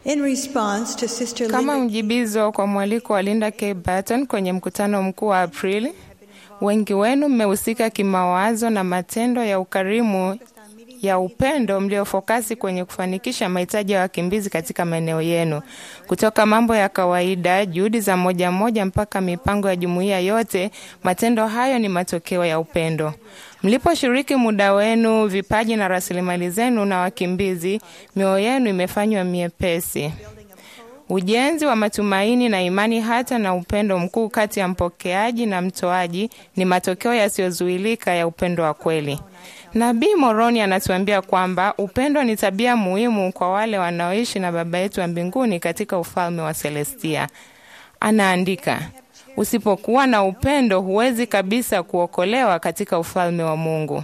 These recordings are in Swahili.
In response to Sister Kama Linda mjibizo kwa mwaliko wa Linda K. Barton kwenye mkutano mkuu wa Aprili, wengi wenu mmehusika kimawazo na matendo ya ukarimu ya upendo mliofokasi kwenye kufanikisha mahitaji ya wakimbizi katika maeneo yenu, kutoka mambo ya kawaida, juhudi za moja moja, mpaka mipango ya jumuiya yote. Matendo hayo ni matokeo ya upendo. Mliposhiriki muda wenu, vipaji na rasilimali zenu na wakimbizi, mioyo yenu imefanywa miepesi. Ujenzi wa matumaini na imani hata na upendo mkuu kati ya mpokeaji na mtoaji ni matokeo yasiyozuilika ya upendo wa kweli. Nabii Moroni anatuambia kwamba upendo ni tabia muhimu kwa wale wanaoishi na Baba yetu wa mbinguni katika ufalme wa Selestia. Anaandika, usipokuwa na upendo huwezi kabisa kuokolewa katika ufalme wa Mungu.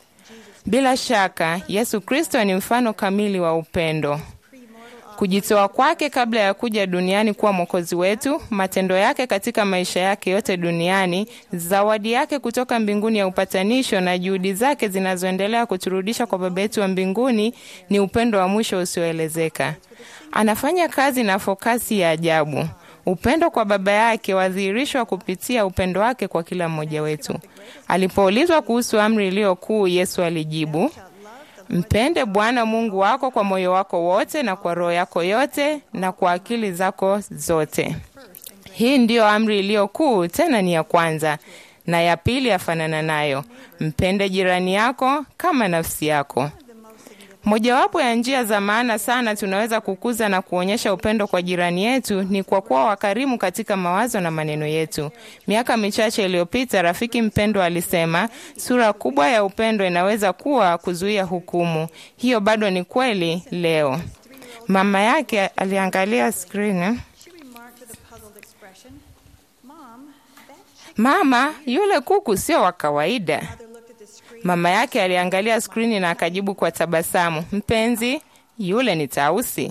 Bila shaka, Yesu Kristo ni mfano kamili wa upendo. Kujitoa kwake kabla ya kuja duniani kuwa mwokozi wetu, matendo yake katika maisha yake yote duniani, zawadi yake kutoka mbinguni ya upatanisho na juhudi zake zinazoendelea kuturudisha kwa Baba yetu wa mbinguni ni upendo wa mwisho usioelezeka. Anafanya kazi na fokasi ya ajabu. Upendo kwa Baba yake wadhihirishwa kupitia upendo wake kwa kila mmoja wetu. Alipoulizwa kuhusu amri iliyo kuu, Yesu alijibu, Mpende Bwana Mungu wako kwa moyo wako wote na kwa roho yako yote na kwa akili zako zote. Hii ndiyo amri iliyo kuu, tena ni ya kwanza, na ya pili yafanana nayo, mpende jirani yako kama nafsi yako. Mojawapo ya njia za maana sana tunaweza kukuza na kuonyesha upendo kwa jirani yetu ni kwa kuwa wakarimu katika mawazo na maneno yetu. Miaka michache iliyopita, rafiki mpendwa alisema sura kubwa ya upendo inaweza kuwa kuzuia hukumu. Hiyo bado ni kweli leo. Mama yake aliangalia skrini. she remarked with a puzzled expression, Mom, that chicken Mama, yule kuku sio wa kawaida. mother looked at the screen. Mama yake aliangalia skrini na akajibu kwa tabasamu, mpenzi, yule ni tausi.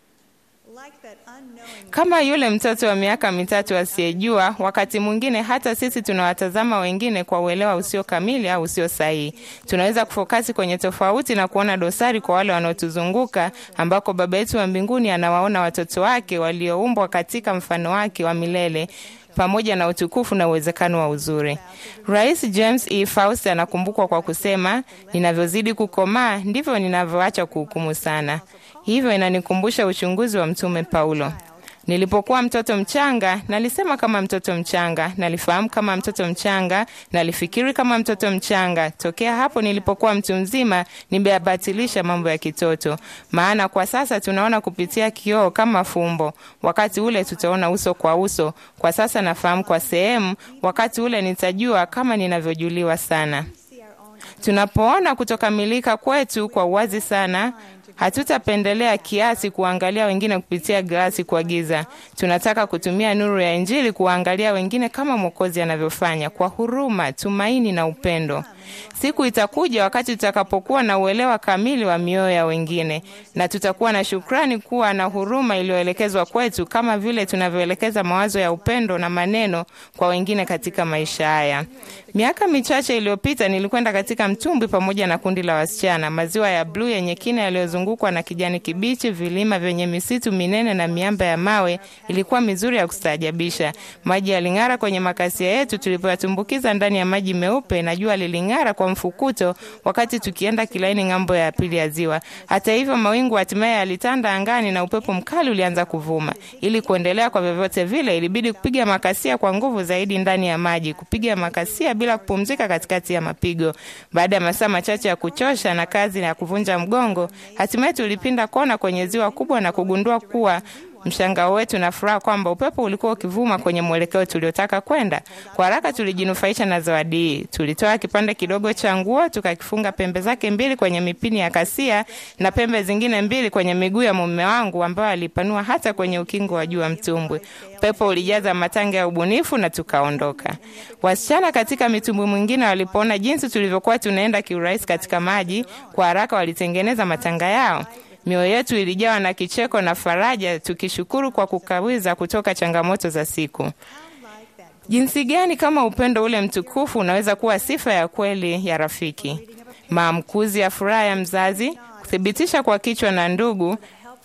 Like that unknowing Kama yule mtoto wa miaka mitatu asiyejua, wakati mwingine hata sisi tunawatazama wengine kwa uelewa usio kamili au usio sahihi. Tunaweza kufokasi kwenye tofauti na kuona dosari kwa wale wanaotuzunguka, ambako Baba yetu wa mbinguni anawaona watoto wake walioumbwa katika mfano wake wa milele pamoja na utukufu na uwezekano wa uzuri. Rais James E. Faust anakumbukwa kwa kusema, ninavyozidi kukomaa ndivyo ninavyoacha kuhukumu sana. Hivyo inanikumbusha uchunguzi wa Mtume Paulo. Nilipokuwa mtoto mchanga, nalisema kama mtoto mchanga, nalifahamu kama mtoto mchanga, nalifikiri kama mtoto mchanga. Tokea hapo nilipokuwa mtu mzima, nimeyabatilisha mambo ya kitoto. Maana kwa sasa tunaona kupitia kioo kama fumbo, wakati ule tutaona uso kwa uso. Kwa sasa nafahamu kwa sehemu, wakati ule nitajua kama ninavyojuliwa sana. Tunapoona kutokamilika kwetu kwa uwazi sana, hatutapendelea kiasi kuangalia wengine kupitia glasi kwa giza. Tunataka kutumia nuru ya Injili kuwaangalia wengine kama Mwokozi anavyofanya, kwa huruma, tumaini na upendo. Siku itakuja wakati tutakapokuwa na uelewa kamili wa mioyo ya wengine, na tutakuwa na shukrani kuwa na huruma iliyoelekezwa kwetu, kama vile tunavyoelekeza mawazo ya upendo na maneno kwa wengine katika maisha haya. Miaka michache iliyopita nilikwenda katika mtumbwi pamoja na kundi la wasichana. Maziwa ya bluu yenye kina yaliyozungukwa na kijani kibichi, vilima vyenye misitu minene na miamba ya mawe, ilikuwa mizuri ya kustaajabisha. Maji yaling'ara kwenye makasia yetu tulipoyatumbukiza ndani ya maji meupe, na jua liling'ara kwa mfukuto wakati tukienda kilaini ng'ambo ya pili ya ziwa. Hata hivyo, mawingu hatimaye yalitanda angani na upepo mkali ulianza kuvuma. Ili kuendelea kwa vyovyote vile, ilibidi kupiga makasia kwa nguvu zaidi ndani ya maji, kupiga makasia bila kupumzika katikati ya mapigo. Baada ya masaa machache ya kuchosha na kazi ya kuvunja mgongo, hatimaye tulipinda kona kwenye ziwa kubwa na kugundua kuwa mshangao wetu na furaha kwamba upepo ulikuwa ukivuma kwenye mwelekeo tuliotaka kwenda. Kwa haraka tulijinufaisha na zawadi hii. Tulitoa kipande kidogo cha nguo tukakifunga pembe zake mbili kwenye mipini ya kasia na pembe zingine mbili kwenye miguu ya mume wangu ambayo alipanua hata kwenye ukingo wa juu wa mtumbwi. Upepo ulijaza matanga ya ubunifu na tukaondoka. Wasichana katika mitumbwi mwingine walipoona jinsi tulivyokuwa tunaenda kiurahisi katika maji, kwa haraka walitengeneza matanga yao. Mioyo yetu ilijawa na kicheko na faraja, tukishukuru kwa kukawiza kutoka changamoto za siku. Jinsi gani kama upendo ule mtukufu unaweza kuwa sifa ya kweli ya rafiki, maamkuzi ya furaha ya mzazi, kuthibitisha kwa kichwa na ndugu,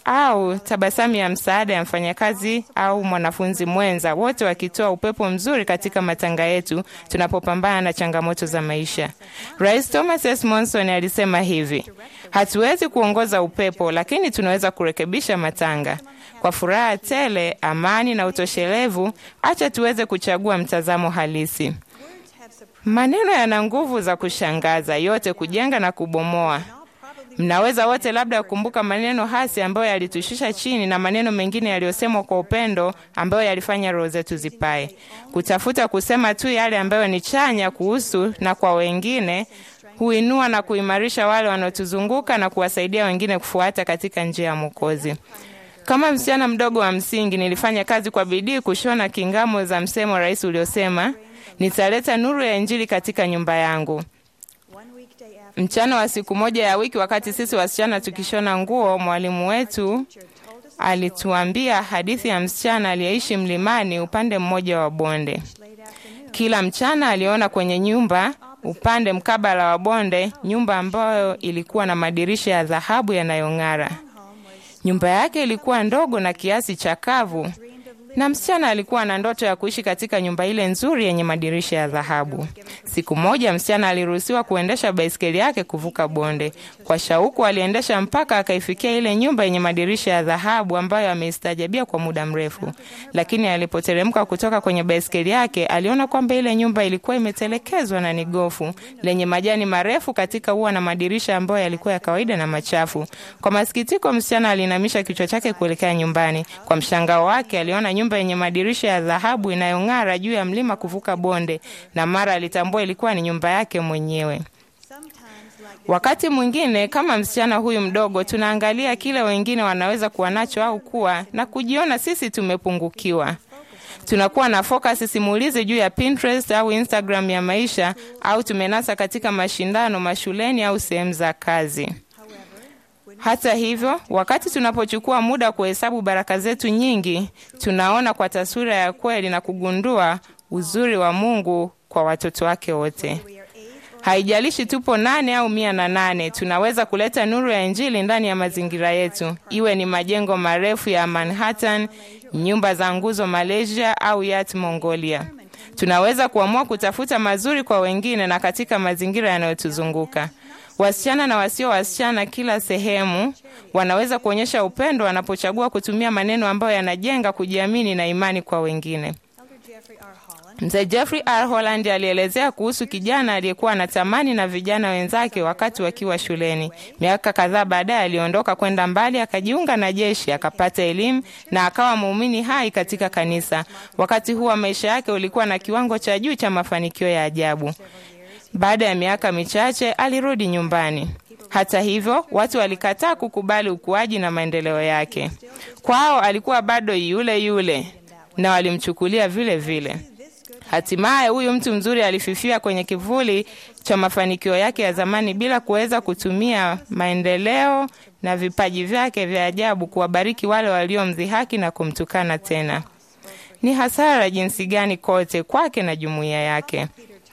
au tabasamu ya msaada ya mfanyakazi au mwanafunzi mwenza, wote wakitoa upepo mzuri katika matanga yetu tunapopambana na changamoto za maisha. Rais Thomas S. Monson alisema hivi: hatuwezi kuongoza upepo, lakini tunaweza kurekebisha matanga. Kwa furaha tele, amani na utoshelevu, acha tuweze kuchagua mtazamo halisi. Words have surprised Maneno yana nguvu za kushangaza, yote kujenga na kubomoa. all probably Mnaweza wote labda kukumbuka maneno hasi ambayo yalitushusha chini na maneno mengine yaliyosemwa kwa upendo ambayo yalifanya roho zetu zipae. Kutafuta kusema tu yale ambayo ni chanya kuhusu na kwa wengine huinua na kuimarisha wale wanaotuzunguka na kuwasaidia wengine kufuata katika njia ya Mwokozi. Kama msichana mdogo wa msingi, nilifanya kazi kwa bidii kushona kingamo za msemo rais uliosema, nitaleta nuru ya Injili katika nyumba yangu. one weekday after Mchana wa siku moja ya wiki, wakati sisi wasichana tukishona nguo, mwalimu wetu teacher told us alituambia hadithi ya msichana aliyeishi mlimani upande mmoja wa bonde. late afternoon Kila mchana aliona kwenye nyumba upande mkabala wa bonde, nyumba ambayo ilikuwa na madirisha ya dhahabu yanayong'ara. home was Nyumba yake ilikuwa ndogo na kiasi chakavu, dreamed of living na msichana alikuwa na ndoto ya kuishi katika nyumba ile nzuri yenye madirisha ya dhahabu. Siku moja msichana aliruhusiwa kuendesha baiskeli yake kuvuka bonde. Kwa shauku aliendesha mpaka akaifikia ile nyumba yenye madirisha ya dhahabu ambayo ameistajabia kwa muda mrefu. Lakini alipoteremka kutoka kwenye baiskeli yake, aliona kwamba ile nyumba ilikuwa imetelekezwa na ni gofu lenye majani marefu katika ua na madirisha ambayo yalikuwa ya kawaida na machafu. Kwa masikitiko, msichana alinamisha kichwa chake kuelekea nyumbani. Kwa mshangao wake, aliona nyumba yenye madirisha ya dhahabu inayong'ara juu ya mlima kuvuka bonde, na mara alitambua ilikuwa ni nyumba yake mwenyewe. sometimes like the Wakati mwingine kama msichana huyu mdogo, tunaangalia kile wengine wanaweza kuwa nacho au kuwa na kujiona sisi tumepungukiwa. Tunakuwa na focus simulizi juu ya Pinterest au Instagram ya maisha, au tumenasa katika mashindano mashuleni au sehemu za kazi. however when Hata hivyo, wakati tunapochukua muda kuhesabu baraka zetu nyingi, tunaona kwa taswira ya kweli na kugundua uzuri wa Mungu kwa watoto wake wote. we are eight or Haijalishi tupo nane au mia na nane, tunaweza kuleta nuru ya Injili ndani ya mazingira yetu, iwe ni majengo marefu ya Manhattan, nyumba za nguzo Malaysia au Yat Mongolia. Tunaweza kuamua kutafuta mazuri kwa wengine na katika mazingira yanayotuzunguka. Wasichana na wasio wasichana kila sehemu wanaweza kuonyesha upendo wanapochagua kutumia maneno ambayo yanajenga kujiamini na imani kwa wengine. Elder Jeffrey R. Holland Mzee Jeffrey R. Holland alielezea kuhusu kijana aliyekuwa anatamani na vijana wenzake wakati wakiwa shuleni. Miaka kadhaa baadaye aliondoka kwenda mbali, akajiunga na jeshi, akapata elimu na akawa muumini hai katika kanisa. Wakati huo maisha yake ulikuwa na kiwango cha juu cha mafanikio ya ajabu. Baada ya miaka michache alirudi nyumbani. Hata hivyo, watu walikataa kukubali ukuaji na maendeleo yake. Kwao alikuwa bado yule yule na walimchukulia vile vile. Hatimaye huyu mtu mzuri alififia kwenye kivuli cha mafanikio yake ya zamani bila kuweza kutumia maendeleo na vipaji vyake vya ajabu kuwabariki wale waliomdhihaki na kumtukana tena. Ni hasara jinsi gani kote kwake na jumuiya yake.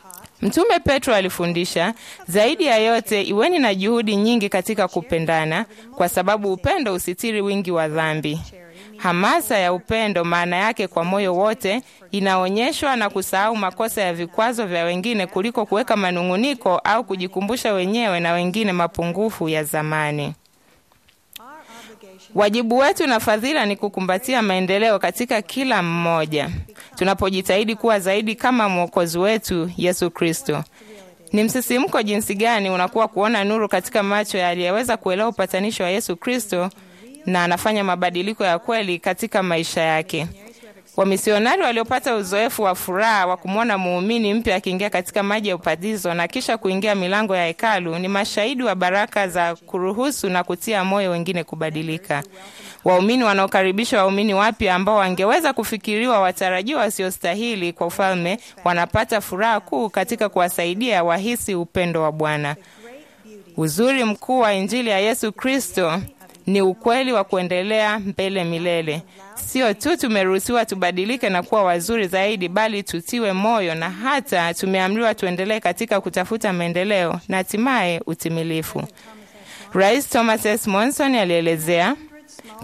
Mtume Petro alifundisha, zaidi ya yote iweni na juhudi nyingi katika kupendana, kwa sababu upendo usitiri wingi wa dhambi. Hamasa ya upendo, maana yake kwa moyo wote, inaonyeshwa na kusahau makosa ya vikwazo vya wengine kuliko kuweka manung'uniko au kujikumbusha wenyewe na wengine mapungufu ya zamani. our obligation Wajibu wetu na fadhila ni kukumbatia maendeleo katika kila mmoja, tunapojitahidi kuwa zaidi kama mwokozi wetu Yesu Kristo. Ni msisimko jinsi gani unakuwa kuona nuru katika macho ya aliyeweza kuelewa upatanisho wa Yesu Kristo na anafanya mabadiliko ya kweli katika maisha yake. Wamisionari waliopata uzoefu wa furaha wa kumwona muumini mpya akiingia katika maji ya ubatizo na kisha kuingia milango ya hekalu ni mashahidi wa baraka za kuruhusu na kutia moyo wengine kubadilika. Waumini wanaokaribisha waumini wapya ambao wangeweza kufikiriwa watarajiwa wasiostahili kwa ufalme wanapata furaha kuu katika kuwasaidia wahisi upendo wa Bwana. Uzuri mkuu wa Injili ya Yesu Kristo ni ukweli wa kuendelea mbele milele. Sio tu tumeruhusiwa tubadilike na kuwa wazuri zaidi, bali tutiwe moyo na hata tumeamriwa tuendelee katika kutafuta maendeleo na hatimaye utimilifu. Rais Thomas S. Monson alielezea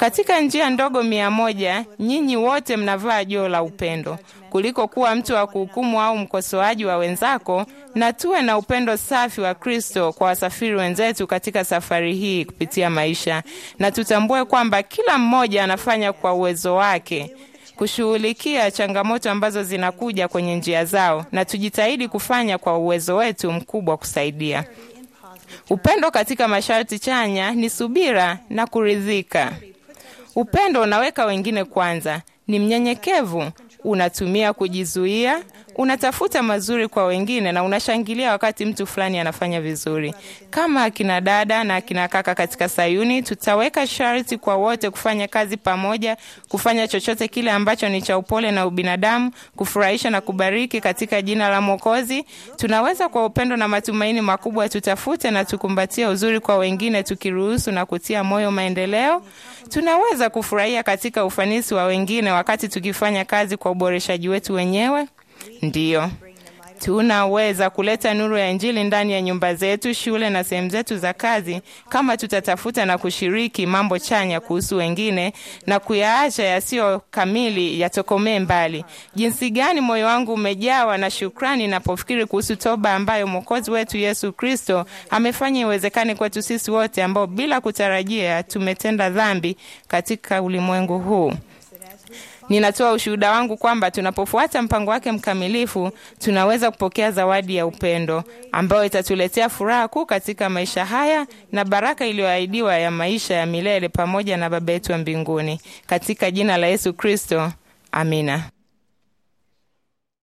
Katika njia ndogo mia moja, nyinyi wote mnavaa joo la upendo. Kuliko kuwa mtu wa kuhukumu au mkosoaji wa wenzako, na tuwe na upendo safi wa Kristo kwa wasafiri wenzetu katika safari hii kupitia maisha, na tutambue kwamba kila mmoja anafanya kwa uwezo wake kushughulikia changamoto ambazo zinakuja kwenye njia zao, na tujitahidi kufanya kwa uwezo wetu mkubwa kusaidia. Upendo katika masharti chanya ni subira na kuridhika. Upendo unaweka wengine kwanza, ni mnyenyekevu, unatumia kujizuia, unatafuta mazuri kwa wengine na unashangilia wakati mtu fulani anafanya vizuri. Kama akina dada na akina kaka katika Sayuni, tutaweka sharti kwa wote kufanya kazi pamoja, kufanya chochote kile ambacho ni cha upole na ubinadamu, kufurahisha na kubariki katika jina la Mwokozi. Tunaweza kwa upendo na matumaini makubwa tutafute na tukumbatie uzuri kwa wengine, tukiruhusu na kutia moyo maendeleo. Tunaweza kufurahia katika ufanisi wa wengine wakati tukifanya kazi kwa uboreshaji wetu wenyewe. Ndiyo, tunaweza kuleta nuru ya Injili ndani ya nyumba zetu, shule na sehemu zetu za kazi, kama tutatafuta na kushiriki mambo chanya kuhusu wengine na kuyaacha yasiyo kamili yatokomee mbali. Jinsi gani moyo wangu umejawa na shukrani napofikiri kuhusu toba ambayo Mwokozi wetu Yesu Kristo amefanya iwezekane kwetu sisi wote ambao bila kutarajia tumetenda dhambi katika ulimwengu huu. Ninatoa ushuhuda wangu kwamba tunapofuata mpango wake mkamilifu, tunaweza kupokea zawadi ya upendo ambayo itatuletea furaha kuu katika maisha haya na baraka iliyoahidiwa ya maisha ya milele pamoja na Baba yetu wa mbinguni. Katika jina la Yesu Kristo, amina.